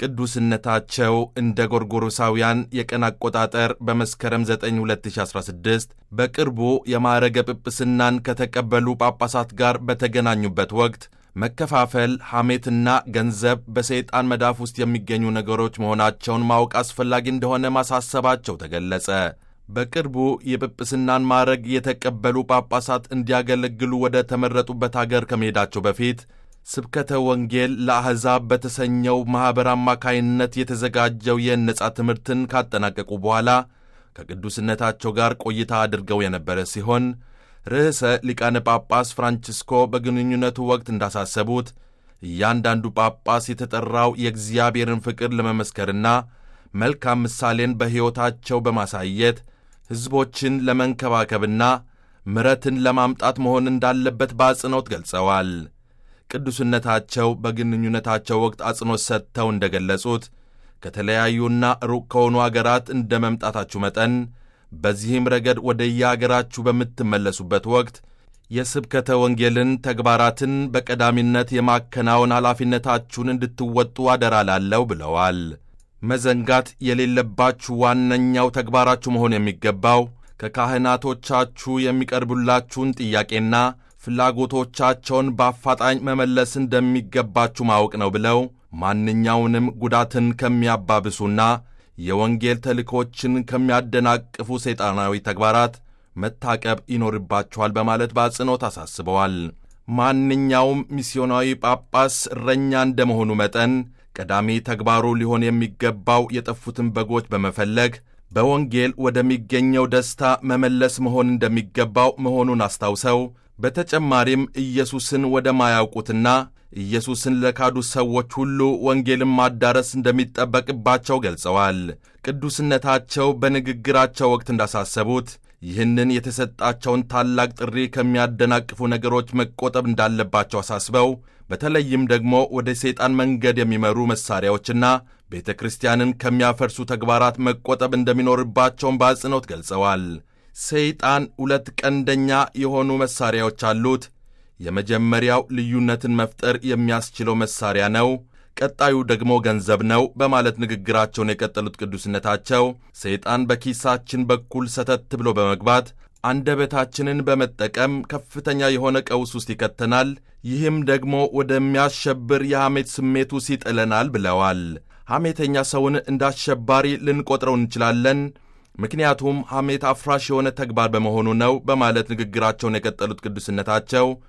ቅዱስነታቸው እንደ ጎርጎሮሳውያን የቀን አቆጣጠር በመስከረም 9 2016 በቅርቡ የማዕረገ ጵጵስናን ከተቀበሉ ጳጳሳት ጋር በተገናኙበት ወቅት መከፋፈል፣ ሐሜትና ገንዘብ በሰይጣን መዳፍ ውስጥ የሚገኙ ነገሮች መሆናቸውን ማወቅ አስፈላጊ እንደሆነ ማሳሰባቸው ተገለጸ። በቅርቡ የጵጵስናን ማዕረግ የተቀበሉ ጳጳሳት እንዲያገለግሉ ወደ ተመረጡበት አገር ከመሄዳቸው በፊት ስብከተ ወንጌል ለአሕዛብ በተሰኘው ማኅበር አማካይነት የተዘጋጀው የነጻ ትምህርትን ካጠናቀቁ በኋላ ከቅዱስነታቸው ጋር ቆይታ አድርገው የነበረ ሲሆን ርዕሰ ሊቃነ ጳጳስ ፍራንቺስኮ በግንኙነቱ ወቅት እንዳሳሰቡት እያንዳንዱ ጳጳስ የተጠራው የእግዚአብሔርን ፍቅር ለመመስከርና መልካም ምሳሌን በሕይወታቸው በማሳየት ሕዝቦችን ለመንከባከብና ምረትን ለማምጣት መሆን እንዳለበት በአጽንኦት ገልጸዋል። ቅዱስነታቸው በግንኙነታቸው ወቅት አጽንኦት ሰጥተው እንደ ገለጹት ከተለያዩና ሩቅ ከሆኑ አገራት እንደ መምጣታችሁ መጠን በዚህም ረገድ ወደ የአገራችሁ በምትመለሱበት ወቅት የስብከተ ወንጌልን ተግባራትን በቀዳሚነት የማከናወን ኃላፊነታችሁን እንድትወጡ አደራ ላለሁ ብለዋል። መዘንጋት የሌለባችሁ ዋነኛው ተግባራችሁ መሆን የሚገባው ከካህናቶቻችሁ የሚቀርቡላችሁን ጥያቄና ፍላጎቶቻቸውን በአፋጣኝ መመለስ እንደሚገባችሁ ማወቅ ነው ብለው ማንኛውንም ጉዳትን ከሚያባብሱና የወንጌል ተልእኮችን ከሚያደናቅፉ ሰይጣናዊ ተግባራት መታቀብ ይኖርባቸዋል በማለት በአጽንኦት አሳስበዋል። ማንኛውም ሚስዮናዊ ጳጳስ እረኛ እንደመሆኑ መጠን ቀዳሚ ተግባሩ ሊሆን የሚገባው የጠፉትን በጎች በመፈለግ በወንጌል ወደሚገኘው ደስታ መመለስ መሆን እንደሚገባው መሆኑን አስታውሰው በተጨማሪም ኢየሱስን ወደማያውቁትና ኢየሱስን ለካዱ ሰዎች ሁሉ ወንጌልን ማዳረስ እንደሚጠበቅባቸው ገልጸዋል። ቅዱስነታቸው በንግግራቸው ወቅት እንዳሳሰቡት ይህንን የተሰጣቸውን ታላቅ ጥሪ ከሚያደናቅፉ ነገሮች መቆጠብ እንዳለባቸው አሳስበው በተለይም ደግሞ ወደ ሰይጣን መንገድ የሚመሩ መሣሪያዎችና ቤተ ክርስቲያንን ከሚያፈርሱ ተግባራት መቆጠብ እንደሚኖርባቸውን በአጽንኦት ገልጸዋል። ሰይጣን ሁለት ቀንደኛ የሆኑ መሣሪያዎች አሉት። የመጀመሪያው ልዩነትን መፍጠር የሚያስችለው መሣሪያ ነው። ቀጣዩ ደግሞ ገንዘብ ነው በማለት ንግግራቸውን የቀጠሉት ቅዱስነታቸው ሰይጣን በኪሳችን በኩል ሰተት ብሎ በመግባት አንደበታችንን በመጠቀም ከፍተኛ የሆነ ቀውስ ውስጥ ይከተናል። ይህም ደግሞ ወደሚያሸብር የሐሜት ስሜት ውስጥ ይጥለናል ብለዋል። ሐሜተኛ ሰውን እንደ አሸባሪ ልንቆጥረው እንችላለን ምክንያቱም ሐሜት አፍራሽ የሆነ ተግባር በመሆኑ ነው በማለት ንግግራቸውን የቀጠሉት ቅዱስነታቸው